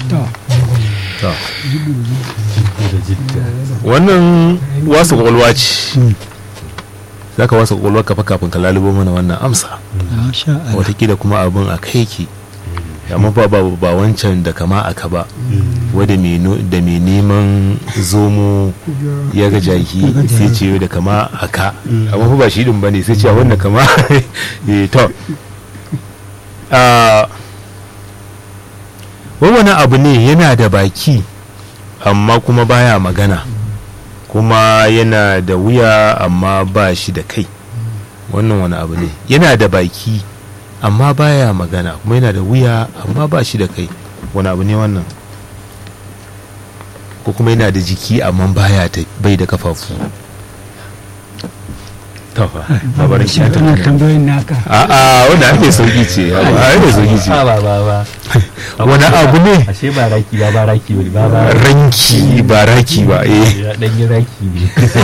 to to wannan wasu kwakwalwa ce za ka wasu kwakwalwa kafa kafin ka lalubo mana wannan amsa masha Allah watakila kuma abin a kai ke amma ba ba ba wancan da kama aka ba wadda mai no- da mai neman zomo ya ga jaki sai ce da kama aka amma fa ba shi din bane sai ce wannan kama eh to a wani abu ne yana da baki amma kuma baya magana kuma yana da wuya amma ba shi da kai wannan wani abu ne yana da baki amma baya magana kuma yana da wuya amma ba shi da kai wani abu ne wannan ko kuma yana da jiki amma baya ta bai da kafafu tafa babarin ki ta wannan tambayoyin naka a a wanda ake sauki ce a ake sauki ce ba ba ba ba wani abu ne ashe ba raki ba ba raki ba ba ba ranki ba raki ba eh ya dan yi raki ne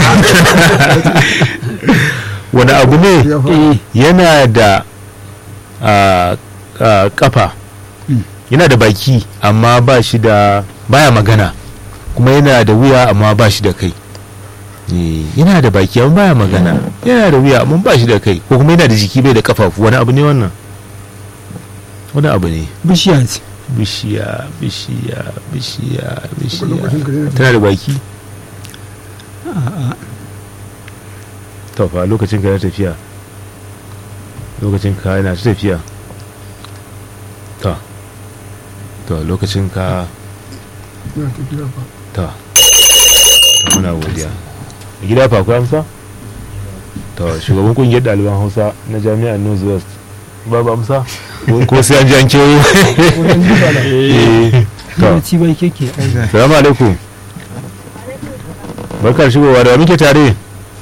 wani abu ne eh yana da a, a, kafa yana da baki amma ba shi da baya magana kuma yana da wuya amma ba shi da kai Eh, yana da baki amma baya magana yana da wuya amma ba shi da kai ko kuma yana da jiki bai da kafafu wani abu ne wannan wani abu ne bishiya ce bishiya bishiya bishiya bishiya tana da baki to fa lokacin ka na tafiya lokacin ka yana ta tafiya to to lokacin ka to to muna godiya a gida fa akwai amsa to shugaban kungiyar ɗaliban hausa na jami'ar north west babu amsa ko- ko sai an ji an kewo Eh, to ci bai keke ai salamu alaikum barkar shigowa da wa muke tare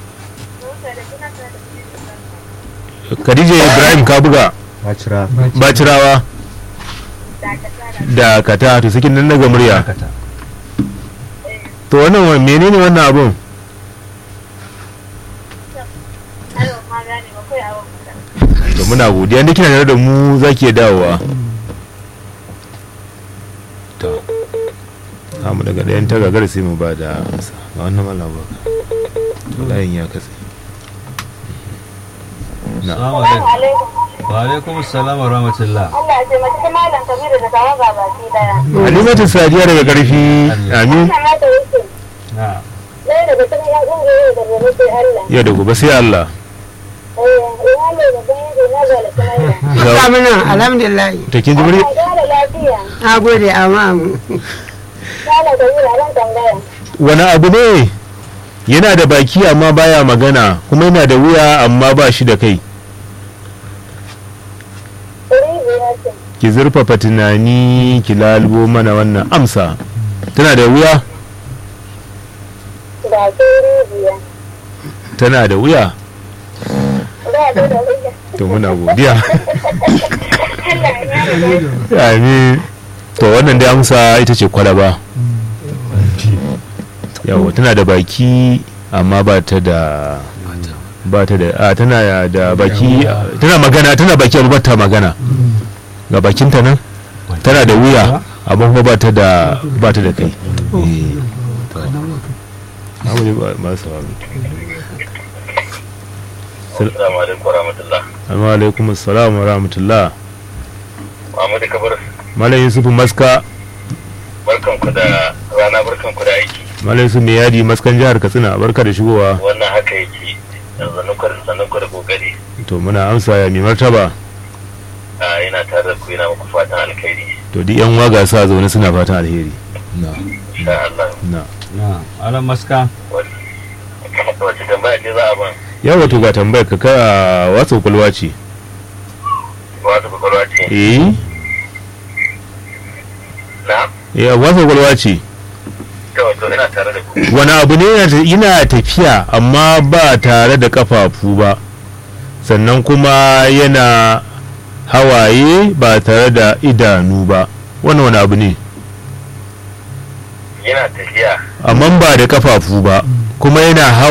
khadija ibrahim kabuga bacira bacirawa da kata to sakin nan daga murya kata to wannan wa- menene wannan abun to muna godiya da kina tare da mu zaki iya dawowa to mu daga ɗayan ta gagara sai mu ba da amsa ga wannan mallam baka to layin ya katse na assalamu alaikum wa alaikum assalam wa rahmatullah Allah ya taimaki malam Kabiru da tawa gabaki daya. halimatu sadiya daga karfi amin Ina mata yake. na Ɗaya daga cikin ƴan ƙungiyoyi da gobe sai Allah. yau da gobe sai Allah Eh, ina ne da bayan da na ga alƙalaira. Ga- Amina, alhamdulillah. to kin ji murya Allah ya ƙara lafiya. Na gode amma Malam Kabiru a nan tambaya. wani abu ne yana da baki amma baya magana kuma yana da wuya amma ba shi da kai Ɗari biyar ce. ki zurfafa tunani ki lalubo mana wannan amsa tana da wuya Da ɗari biyar. tana da wuya Ba ta da wuya. to muna godiya Allah ya yarda. amin to wannan dai amsa ita ce kwalaba yawa tana da baki amma ba ta da ba ta da a tana da baki tana magana tana baki amma ba ta magana ga bakinta nan tana da wuya amma kuma ba ta da ba ta da kai Eh, to. Abu ne ba- ba su hawa. Assalamu alaikum warahmatullah. Assalamu alaikum assalam wa rahmatullah Muhammadu Kabir, Malam Yusuf Maska barkan ku da rana barkan ku da aiki. Malam Yusuf mai yadi maskan jihar Katsina barka da shigowa Wannan haka yake. Yanzu ku da sannan ku da kokari. to muna amsa ya mai martaba Ah, Ina tare da ku ina muku fatan alkhairi. to duk yan waga sa zaune suna fatan alheri na Insha Allah. na na alam maska Wace tambaya ce za a ban? ya wato ga tambayar ka ka watsa kwakwalwa ce Wata kwakwalwa ce. eh Na? eh watsa kwakwalwa ce To, to ina tare da ku. wani abu ne yana ta- yana tafiya amma ba tare da kafafu ba sannan kuma yana hawaye ba tare da idanu ba wannan wani abu ne Yana tafiya. amma ba da kafafu ba kuma yana hawa